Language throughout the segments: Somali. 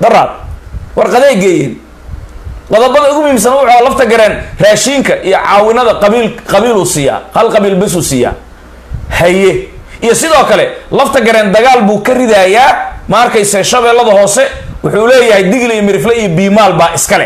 daraad warqaday geeyeen qodobada ugu muhiimsan wuxuu lafta gareen raashiinka iyo caawinada qabiil qabiiluu siiyaa hal qabiil besuu siiyaa haye iyo sidoo kale lafta gareen dagaal buu ka ridayaa ma arkayse shabeellada hoose wuxuu leeyahay digli iyo mirifle iyo biimaal baa iskale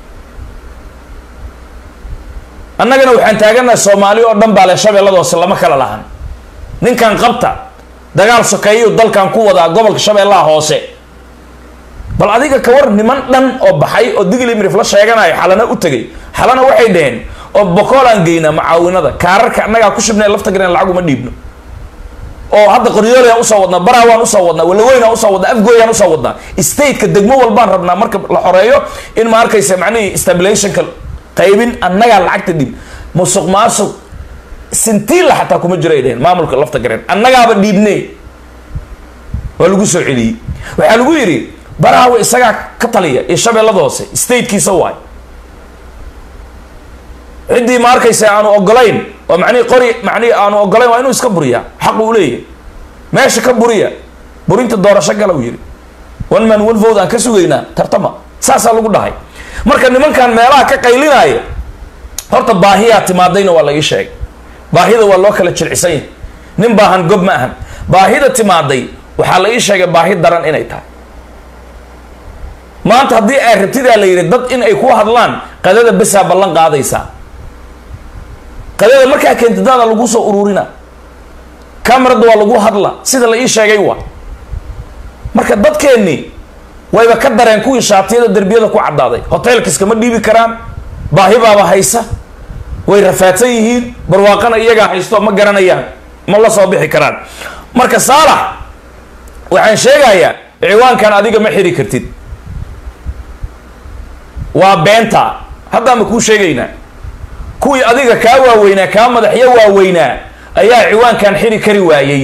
annagana waxaan taaganahay soomaali oo dhan baa le shabeellada hoose lama kala lahan ninkan qabta dagaal sokeeyuu dalkan ku wadaa gobolka shabeellaha hoose bal adiga ka war niman dhan oo baxay oo digli mirifla sheeganayo xalana u tegay xalana waxay dhaheen oo bokoolaan geynaa macaawinada kaararka annagaa ku shibnay lafta gareen lacag uma dhiibno oo hadda qoryoolayaan usoo wadnaa baraawaan usoo wadnaa walaweynaan usoo wadnaa afgooyaan usoo wadnaa stateka degmo walbaan rabnaa marka la xoreeyo in ma arkaysa macnihii stabilationka qaybin annagaa lacagta dhib musuq maasuq sintiilla xataa kuma jiro ay dhaheen maamulka lafta gareen annagaaba dhiibne waa lagu soo celiyey waxaa lagu yidhi baraawe isagaa ka taliya iyo shabeellada hoose statekiisa waay ciddii ma arkaysa aanu ogolayn oo macnihi qori macnihi aanu ogolayn waa inuu iska buriyaa xaq uu leeyahay meesha ka buriya burinta doorasho gala uu yidhi one man one vote aan ka sugaynaa tartama saasaa lagu dhahay marka nimankan meelaha ka qaylinaya horta baahiyaa timaadayna waa la ii sheegay baahida waa loo kala jilcisan yahay nin baahan gob ma ahan baahida timaaday waxaa la ii sheegay baahi daran inay tahay maanta haddii ay rabtidaa la yidhi dad in ay ku hadlaan qadada besaa ballan qaadaysaa qadada markaa keentadaada lagu soo ururina camerada waa lagu hadla sida la ii sheegay waa marka dadkeennii wayba ka dareen kuwii shaatiyada derbiyada ku caddaaday hotelkiskama dhiibi karaan baahi baaba haysa way rafaadsan yihiin barwaaqana iyagaa haysto ma garanayaan ma la soo bixi karaan marka saalax waxaan sheegayaa ciwaankan adiga ma xiri kartid waa beenta haddaa ma kuu sheegaynaa kuwii adiga kaa waaweynaa kaa madaxyo waaweynaa ayaa ciwaankan xiri kari waayey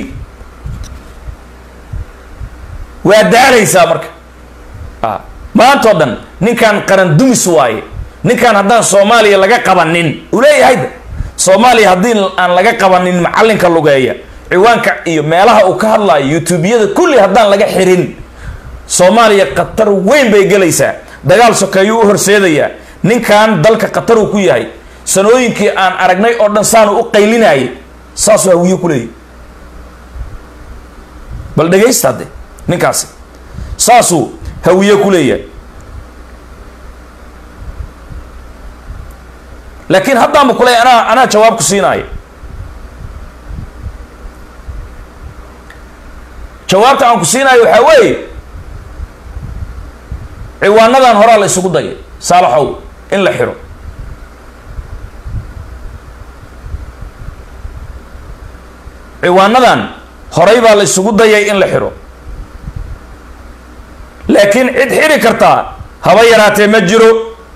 waa daalaysaa marka maantao dhan ninkan qaran dumis waaye ninkan haddaan soomaaliya laga qabanin uu leeyahayda soomaaliya haddii aan laga qabanin macallinka lugeeya ciwaanka iyo meelaha uu ka hadlaayo youtubeyada kulli haddaan laga xirin soomaaliya khatar weyn bay gelaysaa dagaal sokeeyuu u horseedayaa ninkan dalka khatar uu ku yahay sanooyinkii aan aragnay oo dhan saanu u qaylinayay saasuu hawiye ku leeyahy bal dhegaysta hadde ninkaasi saasuu hawiye ku leeyahay laakiin haddaanba kuley anaa anaa jawaab ku siinaayo jawaabta aan ku siinaayo waxaa weeye ciwaanadan horaa la isugu dayay saalaxow in la xiro ciwaanadan horay baa la isugu dayay in la xiro laakiin cid xiri kartaa haba yaraatee ma jiro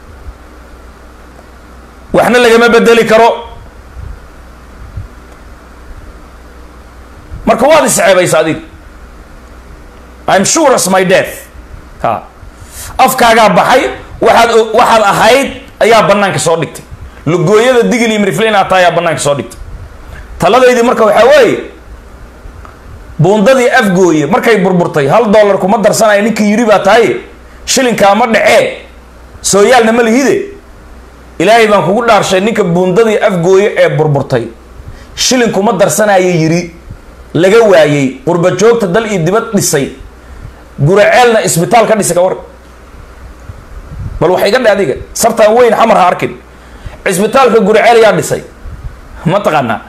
waxna lagama bedeli karo marka waad isceebaysa adig im sure as my death ha afkaagaa baxay waxaad waxaad ahayd ayaa banaanka soo dhigtay lugooyada digil iyo mirifle inaad tahay ayaa banaanka soo dhigtay taladaydii marka waxaa weeye buundadii afgooye markay burburtay hal dollar kuma darsanaya ninkii yidhi baa tahay shilinkaa ma dhacee sooyaalna ma lihide ilaahay baan kugu dhaarshay ninka buundadii afgooye ee burburtay shilin kuma darsanaya yidhi laga waayey qurba joogta dal iyo dibad dhisay guraceelna isbitaal ka dhisay ka war bal waxa iga dhe adiga sartaan weyn xamar ha arkin cisbitaalka guraceel yaa dhisay ma taqaanaa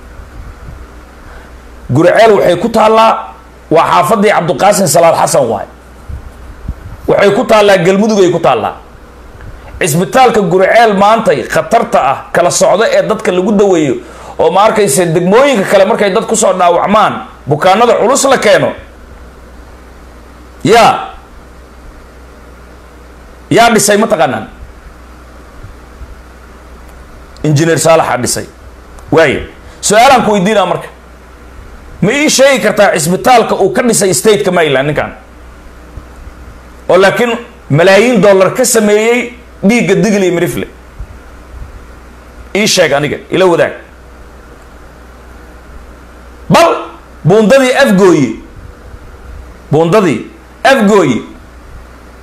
guraceel waxay ku taallaa waa xaafadii cabdiqaasim salaad xasan waay waxay ku taallaa galmudugay ku taallaa cisbitaalka guraceel maantay khatarta ah kala socdo ee dadka lagu daweeyo oo ma arkayse degmooyinka kale markay dad kusoo dhaawacmaan bukaanada culus la keeno yaa yaa dhisay ma taqaanaan injineer saalaxaa dhisay waayo su-aalaan ku weydiinaa marka ma ii sheegi kartaa cisbitaalka uu ka dhisay stateka maryland ninkan oo laakiin malaayiin dollar ka sameeyey dhiigga digli iyo mirifle ii sheeg aniga ila wadaag bal buundadii afgooye buundadii afgooye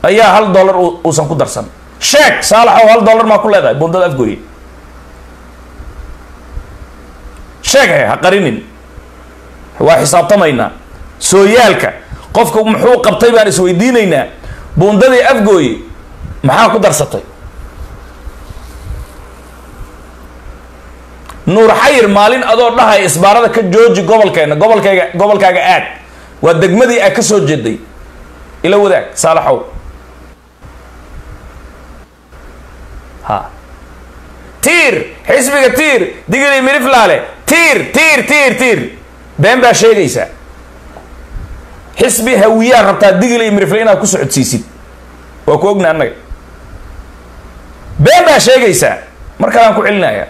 ayaa hal dollar uusan ku darsan sheeg saalaxow hal dollar maa ku leedahay bundada afgooye sheeg he ha qarinin waa xisaabtamaynaa sooyaalka qofka muxuu qabtay baan isweydiinaynaa buundadii afgooye maxaa ku darsatay nuur xayir maalin adoo dhahaya isbaarada ka jooji gobolkeena gobolkayga gobolkaaga aad waa degmadii aad ka soo jeeday ila wadaag saalaxow ha tiir xisbiga tiir digili miriflaale tiir tiir tiir tiir been baa sheegaysaa xisbi hawiyaa rabtaa digili mirifle inaad ku socodsiisid waa ku ogna annaga been baa sheegaysaa mar kalaan ku celinaya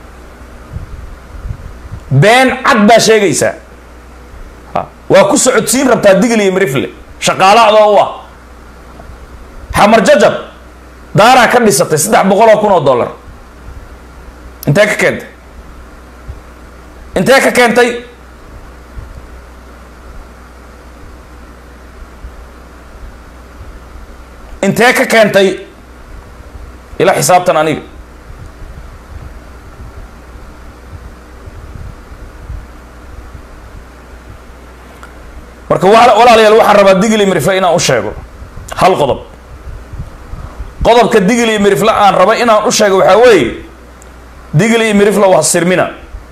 been cad baa sheegaysaa waa ku socodsiin rabtaa digli iyo mirifle shaqaalo adoo u ah xamar jajab daaraa ka dhisatay saddex boqol oo kun oo dollar intee ka keentay intee ka keentay intee ka keentay ila xisaabtan aniga marka walaalayaal waxaan rabaa digli mirifle inaan u sheego hal qodob qodobka digli mirifle aan raba inaan u sheego waxaa weeye digli mirifle waa sirmina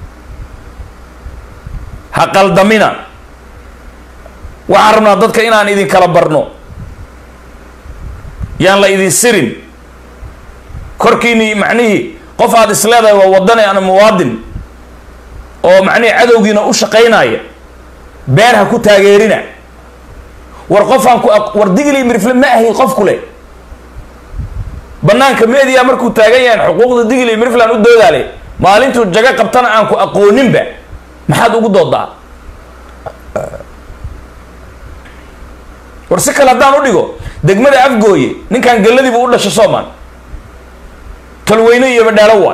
ha qaldamina waxaan rabnaa dadka inaan idin kala barno yaan la idin sirin korkiini macnihii qof aad is leedahay waa wadani ana muwaadin oo macnihii cadowgiina u shaqaynaya been ha ku taageerina war qofaan ku war digli mirifle ma ahi qof ku leh banaanka media markuu taagan yahan xuquuqda digli mirifle aan u doodaale maalintuu jago qabtana aan ku aqooninba maxaad ugu doodaa war si kale haddaan u dhigo degmada afgooye ninkan galladiibu u dhashay soomaan talweyne iyo badhaalo waay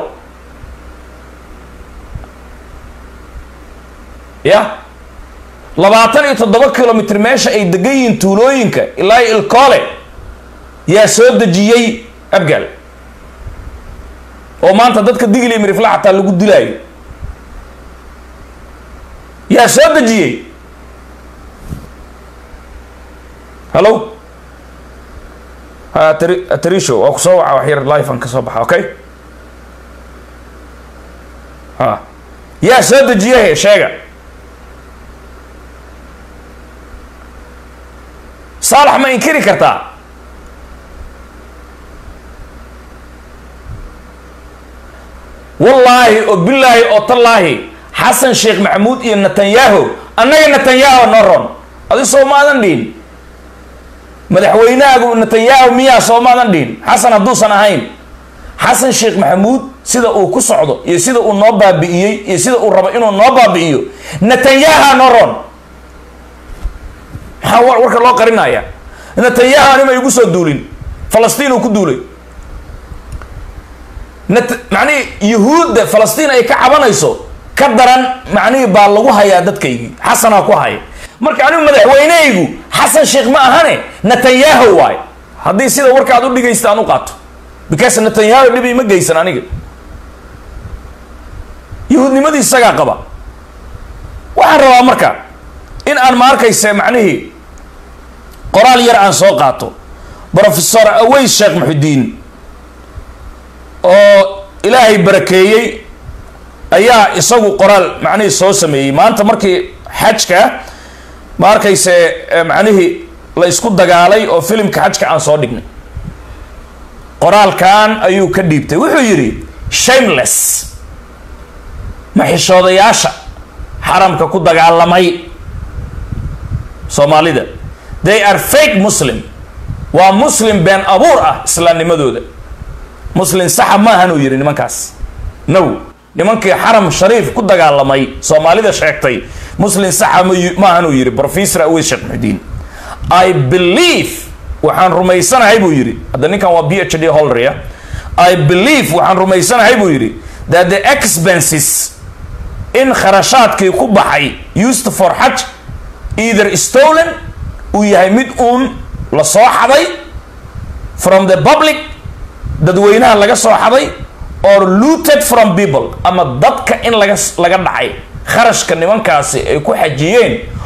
ya labaatan iyo toddoba kilomitr meesha ay degan yihiin tuulooyinka ilaa ilkoole yaa soo dejiyey abgaal oo maanta dadka digli mirifla xataa lagu dilaayo yaa soo dejiyey hallo ha atri atrisho waa ku soo waca wax yar life an ka soo baxa okay ha yaa soo dejiyahe sheega saalax ma inkiri kartaa wallaahi oo bilaahi oo tallaahi xasan sheekh maxamuud iyo netanyahu annaga netanyahu noo ron adi soo maadan dhihin madaxweynahaagu netanyahu miyaa soo maadan dhihin xasan hadduusan ahayn xasan sheekh maxamuud sida uu ku socdo iyo sida uu noo baabi'iyey iyo sida uu rabo inuu noo baabi'iyo netanyaha noo ron maxaa warka loo qarinaya netanyahu anima igu soo duulin falastiin uu ku duulay net macnihii yuhuudda falastiin ay ka cabanayso ka daran macnihii baa lagu hayaa dadkaygii xasanaa ku haya marka anigu madaxweynehaygu xasan sheekh ma ahane netanyahu waay haddii sida warka aad u dhigaysta aan u qaato because netanyahu dhibi ma geysan aniga yuhuudnimadii isagaa qaba waxaan rabaa marka in aan ma arkayse macnihii qoraal yar aan soo qaato professor aways sheekh muxudiin oo ilaahay barakeeyey ayaa isagu qoraal macnihii soo sameeyey maanta markii xajka ma arkayse macnihii la isku dagaalay oo filimka xajka aan soo dhignay qoraalkan ayuu ka dhiibtay wuxuu yidhi shameless maxishoodayaasha xaramka ku dagaalamay soomaalida they are fake muslim waa muslim been abuur ah islaamnimadooda muslim saxa maahanuu yidhi nimankaas now nimankii xaram shariif ku dagaalamay soomaalida sheegtay muslim saxa maahanuu yidhi professor aweys sheekh muxudiin i believe waxaan rumaysanahay buu yidhi hadda ninkan waa b h d holria i believe waxaan rumaysanahay buu yidhi that the expenses in kharashaadkii ku baxay used for xaj either stolen uu yahay mid uun la soo xaday from the public dadweynaha laga soo xaday or looted from people ama dadka in laga laga dhacay kharashka nimankaasi ay ku xajiyeen